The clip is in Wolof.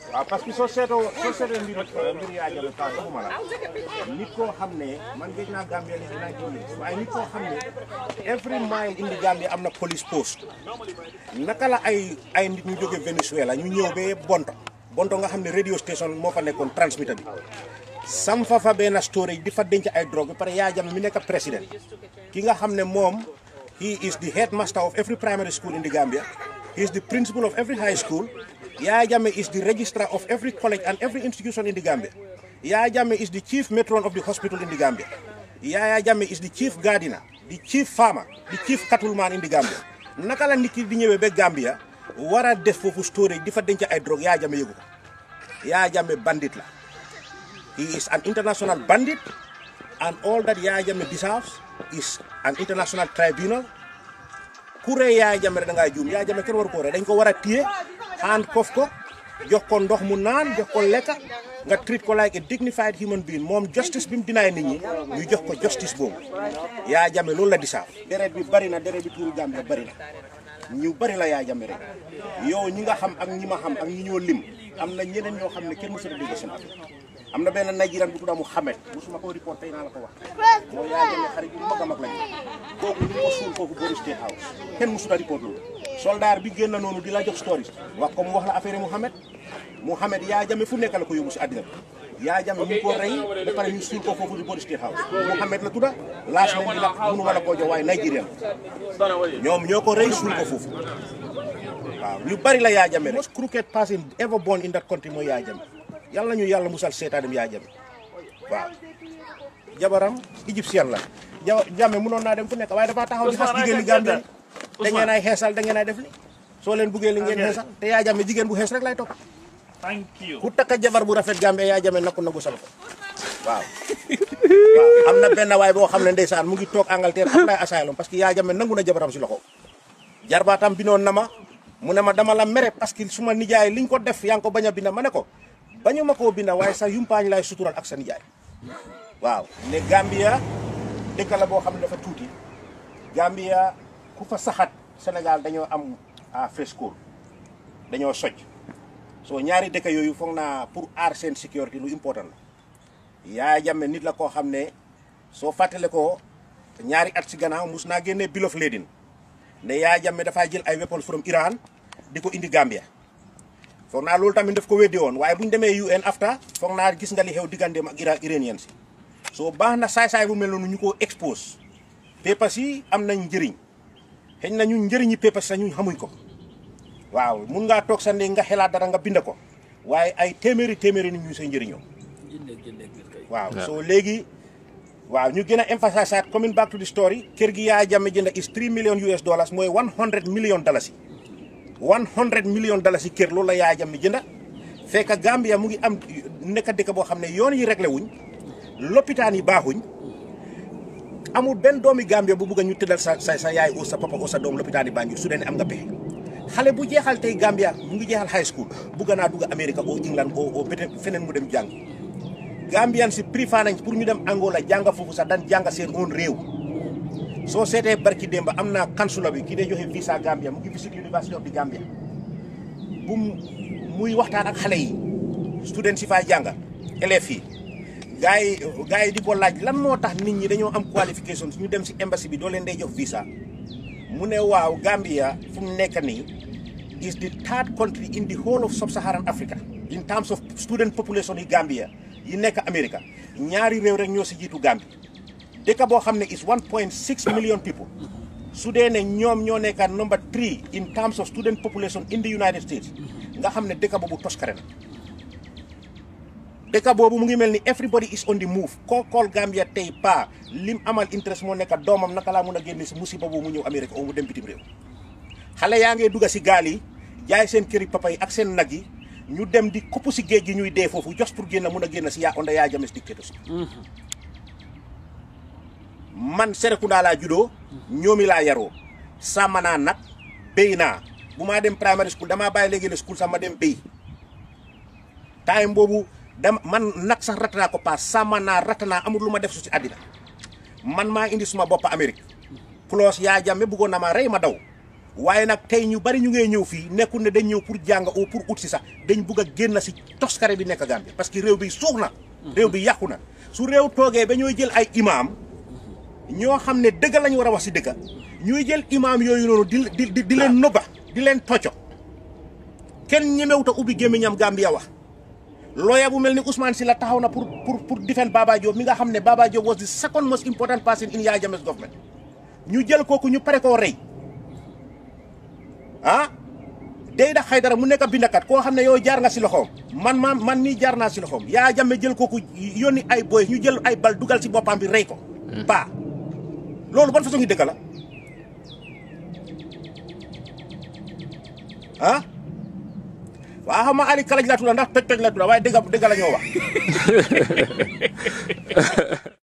waaw parce que soo seetoo soo seetoo mbir mbir yaa jame paas waxuma la nit koo xam ne man géej naa Gambia léegi nineteen years waaye nit koo xam ne every mile indi Gambia am na police post naka la ay ay nit ñu jóge Venezuela ñu ñëw ba Bonto Bonto nga xam ne radio station moo fa nekkoon transmitter bi sam fa fa benn storage di fa denc ay drogue ba pare yaa jame mi nekk président ki nga xam ne moom he is the headmaster of every primary school in the Gambia he is the principal of every high school Yaya Jammeh is the registrar of every college and every institution in the Gambia. Yaya Jammeh is the chief matron of the hospital in the Gambia. Yaya Jammeh is the chief gardener, the chief farmer, the chief cattleman in the Gambia. naka la nit ki di ñëwee ba Gambia war a def foofu storage di fa denc ay drogue Yaya Jammeh yëgu ko Yaya Jammeh bandit la. He is an international bandit and all that Yaya Jammeh deserves is an international tribunal. ku rey Yaya Jammeh da ngaa juum Yaya Jammeh kenn waru ko rey dañ ko war a téye handcuff ko jox ko ndox mu naan jox ko lekka nga treat ko like a dignified human being moom justice bi mu dinaay nit ñi ñu jox ko justice boobu Yaya Jammeh loolu la di saaf deret bi bari na deret bi tuuru Gambia bari na ñu bari la Yaya Jammeh rek yow ñi nga xam ak ñi ma xam ak ñi ñoo lim am na ñeneen ñoo xam ne kenn mësul a dégg seen affaire am na benn Nigerian bu tudd Muhammad musuma ko report tey naa la ko wax mooy Yaya Jammeh xarit bu mag a mag lañu kooku ñu ko suul foofu boori State House kenn mësul a report loolu soldat bi génn noonu di la jox stories wax ko mu wax la affaire Muhammad Muhammad Yaya Jammeh fu nekk la ko yóbbu si àddina bi Yaya Jammeh ñu ko rey ba pare ñu suul ko foofu di boori State House Muhammad la tudda laas nañ di la mënu ma la koo jox waaye Nigerian ñoom ñoo ko rey suul ko foofu waaw ñu bari la Yaya Jammeh rek most crooked person ever born in that country mooy Yaya Jammeh yàlla ñu yàlla musal seetaanem Yaya Jammeh waaw jabaram égyptien la ja Jammeh mënoon naa dem fu nekk waaye dafa taxaw di xas jigéen ñi Gambie da ngeen ay xeesal da ngeen ay def li soo leen buggee li ngeen xeesal te Yaya Jammeh jigéen bu xees rek lay topp Thank you. ku takka jabar bu rafet Gambie Yaya Jammeh nakku nagu sal ko waaw waaw am na benn waay boo xam ne ndeysaan mu ngi toog Angleterre apply asylum parce que Yaya Jammeh nangu na jabaram si loxo jarbaatam binoon na ma mu ne ma dama la mere parce que suma nijaay liñ ko def yaa ngi ko bañ a binda ma ne ko bañu ma koo binda waaye sax yumpaañ lay sutural ak sa nijaay waaw ne Gambia dëkk la boo xam ne dafa tuuti Gambia ku fa saxat Sénégal dañoo am à fresco dañoo soj soo ñaari dëkk yooyu foog naa pour aar seen sécurité lu important la Yaya Jammeh nit la koo xam ne soo fàttale ko ñaari at si gannaaw mus naa génnee bill of lading ne Yaya Jammeh dafay jël ay weapons from Iran di ko indi Gambia foog naa loolu tamit daf ko weddi woon waaye bu ñu demee UN after foog naa gis nga li xew digganteem ak Iran Iranian si soo baax na saay-saay bu mel noonu ñu ko expose papers yi am nañ njëriñ xëy na ñun njëriñi papers sax ñun xamuñ ko waaw mun ngaa toog sa ne nga xelaat dara nga bind ko waaye ay téeméeri téeméeri nit ñu say njëriñoo waaw soo léegi waaw ñu gën a emphasize coming back to the story kër gi Yaya Jammeh jënd is 3 million US dollars mooy 100 million dalasi 100 million dalasi kër loolu la Yaya Jammeh jënda fekk Gambia mu ngi am nekk dëkk boo xam ne yoon yi réglé wuñ lopitaan yi baaxuñ amul benn doomi Gambia bu bugg a ñu tëddal sa sa sa yaay oo sa papa oo sa doom lopitaan yi Banjul su dee ne am nga pexe xale bu jeexal tey Gambia mu ngi jeexal high school bugg naa dugg Amérique oo England oo oo peut-être feneen mu dem jàng Gambian si préféré nañ pour ñu dem Angola jànga foofu sax daan jànga seen own réew soo seetee barki démba am naa kansula bi ki dee joxe visa Gambia mu ngi visit University of the Gambia bu muy waxtaan ak xale yi student si fay jànga élèves yi gars yi gars yi di ko laaj lan moo tax nit ñi dañoo am qualification ñu dem si embassy bi doo leen day jox visa mu ne waaw Gambia fu mu nekk nii is the third country in the whole of sub-Saharan Africa in terms of student population yi Gambia yi nekk America ñaari réew rek ñoo si jiitu Gambie dëkk boo xam ne is 1.6 million people su dee ne ñoom ñoo nekk number three in terms of student population in the United States nga xam ne dëkk boobu toskare na dëkk boobu mu ngi mel ni everybody is on the move koo kool Gambia tey pa lim amal interest moo nekk doomam naka laa mun a génne si musiba boobu mu ñëw Amérique oo mu dem bitim réew xale yaa ngee dugga si gaal yi jaay seen këri papa yi ak seen nag yi ñu dem di kopp si géej gi ñuy dee foofu just pour génn mun a génn si yaa onda yaa james dictatorship man Serekunda laa juddoo ñoomi laa yaroo sàmm naa nag béy naa bu maa dem primary school damaa bàyyi léegi la school sax ma dem béy time boobu dama man nag sax ratt naa ko paas sàmm naa ratt naa amul lu ma def su si àddina man maa indi suma bopp Amérique plus yaa jàmme bëggoon na ma rey ma daw waaye nag tey ñu bari ñu ngee ñëw fii nekkul ne dañ ñëw pour jàng ou pour ut si sax dañ bugg a génn si toskare bi nekk Gambie parce que réew bi suux na réew bi yàqu na su réew toogee ba ñooy jël ay imaam ñoo xam ne dëgg lañu war a wax si dëgg ñuy jël imaam yooyu noonu di di di leen nëbba di leen tocco kenn ñemewuta ubbi gémmiñam Gambia wax lawyer bu mel ni Ousmane Silla taxaw na pour pour pour defend Baba Jobe mi nga xam ne Baba Jobe was the second most important person in Yaya Jammeh's government ñu jël kooku ñu pare koo rey ah Dayda Haidara mu nekk bindakat koo xam ne yow jaar nga si loxoom man ma man mii jaar naa si loxoom Yaya Jammeh jël kooku yónni ay boy ñu jël ay bal dugal si boppam bi rey ko ba loolu ban façon ngi dëkk la ah waaw xam nga Ali Kalaj la tudd ndax toj toj la tudd waaye dëgg dëgg la ñoo wax